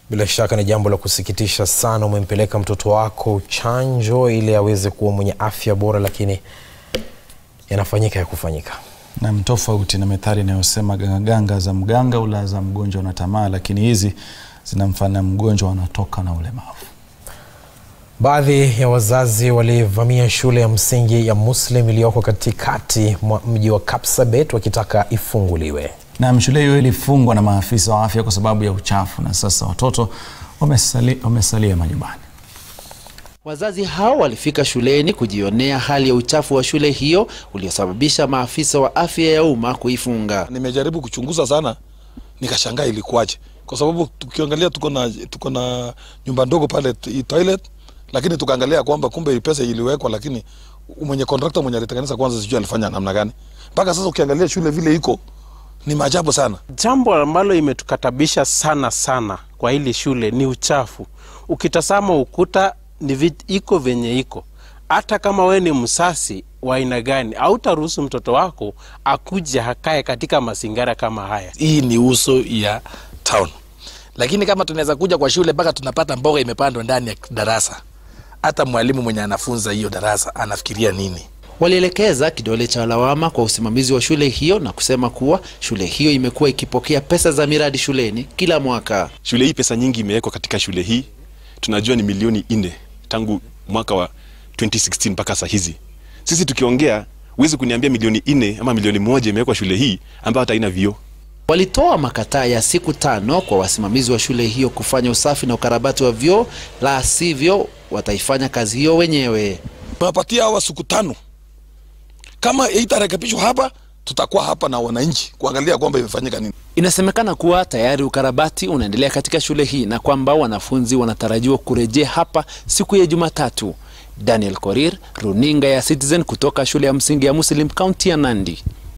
Bila shaka ni jambo la kusikitisha sana. Umempeleka mtoto wako chanjo ili aweze kuwa mwenye afya bora, lakini yanafanyika ya kufanyika. Nam, tofauti na methali inayosema gangaganga za mganga ula za mgonjwa na tamaa, lakini hizi zinamfanya mgonjwa anatoka na ulemavu. Baadhi ya wazazi walivamia shule ya msingi ya Muslim iliyoko katikati mwa mji wa Kapsabet wakitaka ifunguliwe. Nam, shule hiyo ilifungwa na maafisa wa afya kwa sababu ya uchafu na sasa watoto wamesali, wamesalia majumbani. Wazazi hao walifika shuleni kujionea hali ya uchafu wa shule hiyo uliosababisha maafisa wa afya ya umma kuifunga. Nimejaribu kuchunguza sana, nikashangaa ilikuwaje, kwa sababu tukiangalia tuko na tuko na nyumba ndogo pale t- toilet, lakini tukaangalia kwamba kumbe pesa iliwekwa, lakini mwenye contractor mwenye alitengeneza kwanza sijui alifanya namna gani. Mpaka sasa ukiangalia shule vile iko ni maajabu sana. Jambo ambalo imetukatabisha sana sana kwa hili shule ni uchafu. Ukitazama ukuta ni vi, iko venye iko. Hata kama we ni msasi wa aina gani, hautaruhusu mtoto wako akuje akae katika mazingira kama haya. hii ni uso ya town, lakini kama tunaweza kuja kwa shule mpaka tunapata mboga imepandwa ndani ya darasa, hata mwalimu mwenye anafunza hiyo darasa anafikiria nini? Walielekeza kidole cha lawama kwa usimamizi wa shule hiyo na kusema kuwa shule hiyo imekuwa ikipokea pesa za miradi shuleni kila mwaka. Shule hii pesa nyingi imewekwa katika shule hii, tunajua ni milioni nne tangu mwaka wa 2016 mpaka saa hizi. Sisi tukiongea, huwezi kuniambia milioni nne ama milioni moja imewekwa shule hii ambayo hata haina vioo. Walitoa makataa ya siku tano kwa wasimamizi wa shule hiyo kufanya usafi na ukarabati wa vyoo, la sivyo wataifanya kazi hiyo wenyewe. Tunapatia hawa siku tano, kama itarekebishwa hapa, tutakuwa hapa na wananchi kuangalia kwamba imefanyika nini. Inasemekana kuwa tayari ukarabati unaendelea katika shule hii na kwamba wanafunzi wanatarajiwa kurejea hapa siku ya Jumatatu. Daniel Korir, runinga ya Citizen kutoka shule ya msingi ya Muslim kaunti ya Nandi.